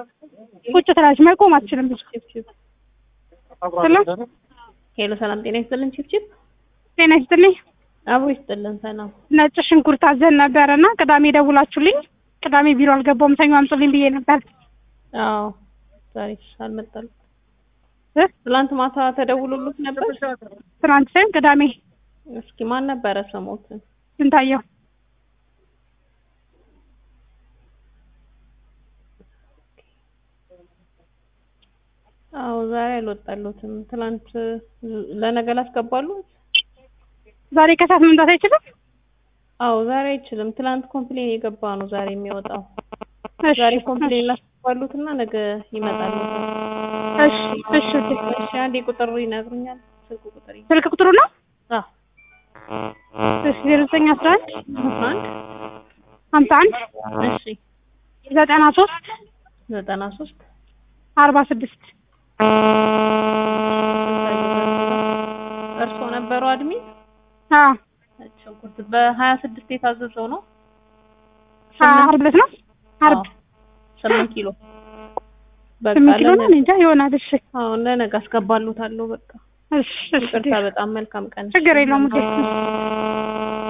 ቁጭ ትላለች፣ መቆም አትችልም። ብዙ ሰላም ሄሎ ሰላም ጤና ይስጥልን። ቺፕቺፕ ጤና ይስጥልኝ። አብሮ ይስጥልን። ሰላም ነጭ ሽንኩርት አዘን ነበረ እና ቅዳሜ ደውላችሁልኝ፣ ቅዳሜ ቢሮ አልገባውም ሰኞ አምጡልኝ ብዬ ነበር። አዎ ዛሬ አልመጣልም። እ? ትላንት ማታ ተደውሎሉት ነበር። ትናንት ሳይሆን ቅዳሜ እስኪ ማን ነበረ ስሞት? ስንታየው አዎ ዛሬ አልወጣሉትም። ትላንት ለነገ ላስገባሉ። ዛሬ ከሰዓት መምጣት አይችልም። አዎ ዛሬ አይችልም። ትላንት ኮምፕሌን የገባ ነው ዛሬ የሚወጣው። እሺ፣ ዛሬ ኮምፕሌን ላስገባሉትና ነገ ይመጣሉ። እሺ፣ እሺ። እሺ አንዴ ቁጥሩ ይነግሩኛል። ስልክ ቁጥር ይ- ስልክ ቁጥሩ ነው አዎ እሺ፣ ዜሮ ዘጠኝ አስራ አንድ አስራ አንድ ሀምሳ አንድ እሺ ዘጠና ሶስት ዘጠና ሶስት አርባ ስድስት እርስዎ ነበሩ አድሚን? አዎ ሽንኩርት በሀያ ስድስት የታዘዘው ነው። ዓርብ ዕለት ነው ዓርብ አዎ፣ ስምንት ኪሎ በቃ ስምንት ኪሎ ነው ለነ- እኔ እንጃ ይሆናል። እሺ አዎ ለነገ አስገባሉታለሁ። በቃ እሺ እሺ ይቅርታ፣ በጣም መልካም ቀን። ችግር የለውም ውዴ።